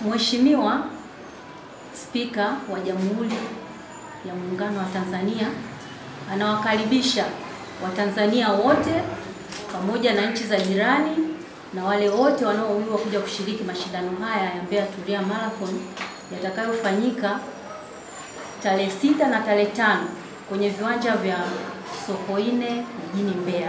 Mheshimiwa Spika wa Jamhuri ya Muungano wa Tanzania anawakaribisha Watanzania wote pamoja na nchi za jirani na wale wote wanaowiwa kuja kushiriki mashindano haya ya Mbeya Tulia Marathon yatakayofanyika tarehe sita na tarehe tano kwenye viwanja vya Sokoine mjini Mbeya.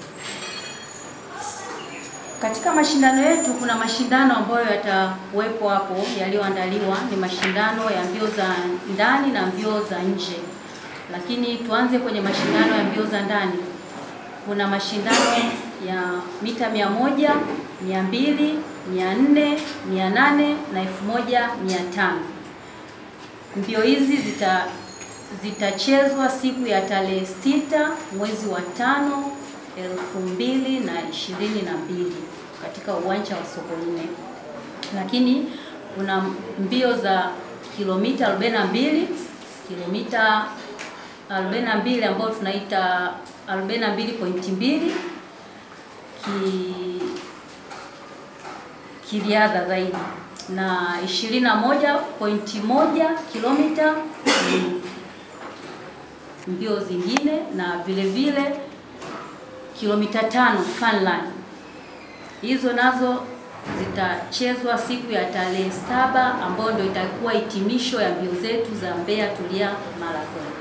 Katika mashindano yetu kuna mashindano ambayo yatakuwepo hapo yaliyoandaliwa, ni mashindano ya mbio za ndani na mbio za nje. Lakini tuanze kwenye mashindano ya mbio za ndani. Kuna mashindano ya mita mia moja, mia mbili, mia nne, mia nane na elfu moja mia tano. Mbio hizi zita zitachezwa siku ya tarehe sita mwezi wa tano elfu mbili na ishirini na mbili katika uwanja wa Sokoine. Lakini kuna mbio za kilomita 42 kilomita 42 ambayo tunaita 42.2 ki kiriadha zaidi na 21.1 kilomita mbio zingine na vile vile kilomita tano funland. Hizo nazo zitachezwa siku ya tarehe saba ambayo ndio itakuwa hitimisho ya mbio zetu za Mbeya Tulia Marathon.